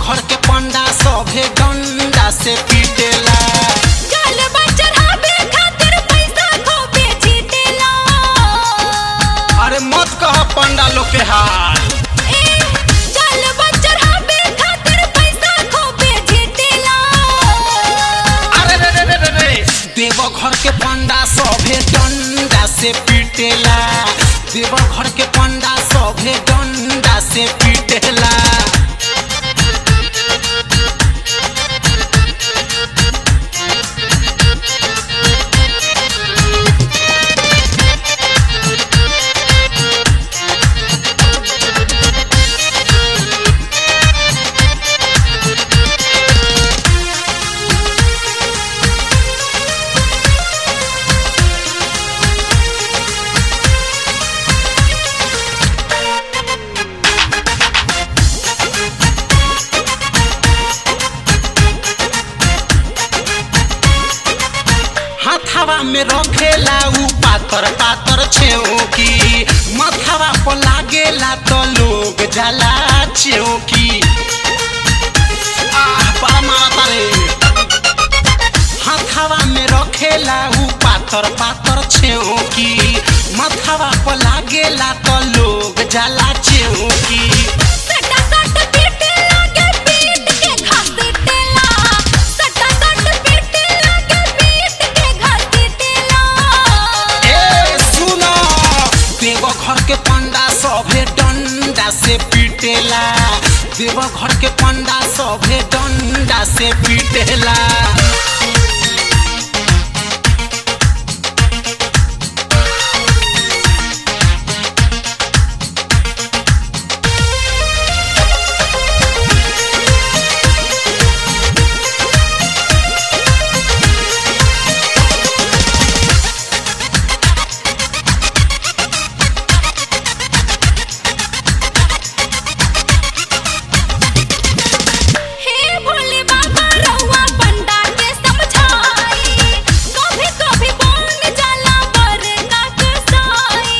घर के पंडा सभे डंडा से पीटेला जलवा चढ़ावे खातिर पैसा खूबे जीतेला अरे मत कह पंडा लोग के हाल ए जलवा चढ़ावे खातिर पैसा खूबे जीतेला अरे रे रे रे रे रे देव घर के पंडा सभे डंडा से पीटेला देव घर के पंडा सभे डंडा से पीटेला हाथावा में रखेला उ पातर पातर छेओकी मथावा पर लागेला तो लोग जाला चेओकी आह बड़ा मारता रे हाथावा में रखेला उ पातर पातर छेओकी मथावा पर लागेला तो लोग जाला चेओकी सटा सट पीटे लागे पीट के घसीटेला सटा सट पीटे लागे पीट के घसीटेला ए सुनो देव घर के पंडा सभे डंडा से पीटेला देव घर के पंडा सभे डंडा से पीटेला हे भोले बाबा रउआ पंडा के समझाई कभी कभी बन जाला बरका कसाई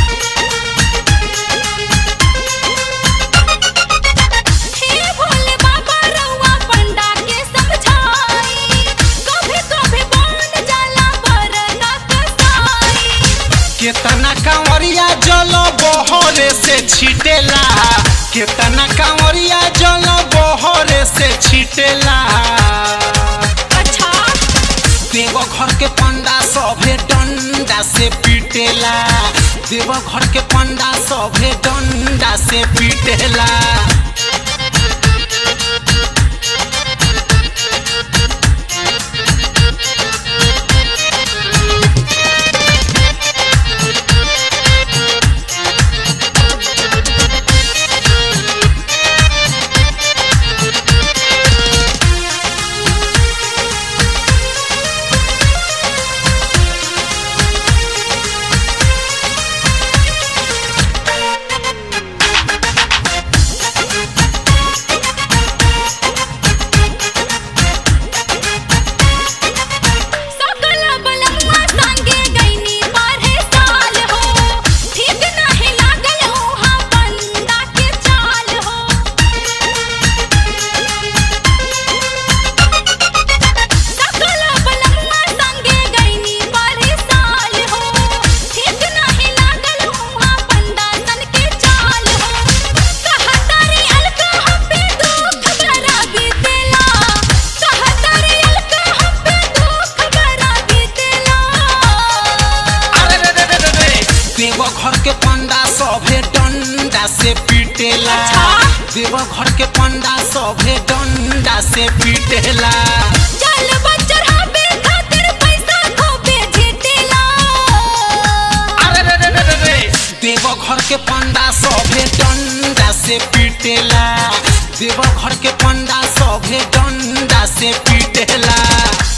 हे भोले बाबा रउआ पंडा के समझाई कभी कभी बन जाला बरका कसाई केतना कांवरिया जल बहरे से छिटेला केतना कांवरिया जल बहरे से छिटेला अच्छा देव घर के पंडा सभे डंडा से पीटेला देव घर के पंडा सभे डंडा से पीटेला सकल बलम्मा संगे गईनी बारहे साल हो ठीक नाही लागल उहाँ बंदा के चाल हो सकल बलम्मा संगे गईनी बारहे साल हो ठीक नाही लागल उहाँ बंदा सन के चाल हो कहतारी अलका हम पे दुख बरा बीतेला कहतारी अलका हम पे दुख बरा बीतेला अरे रे रे रे रे रे देव घर के पंडा सभे डंडा से पीटेला अच्छा? देव घर के पंडा सभे डंडा से पीटेला चल चढ़ावे खातिर पैसा खूबे जीतेला अरे रे रे रे रे रे देव घर के पंडा सभे डंडा से पीटेला देव घर के पंडा सभे डंडा से पीटेला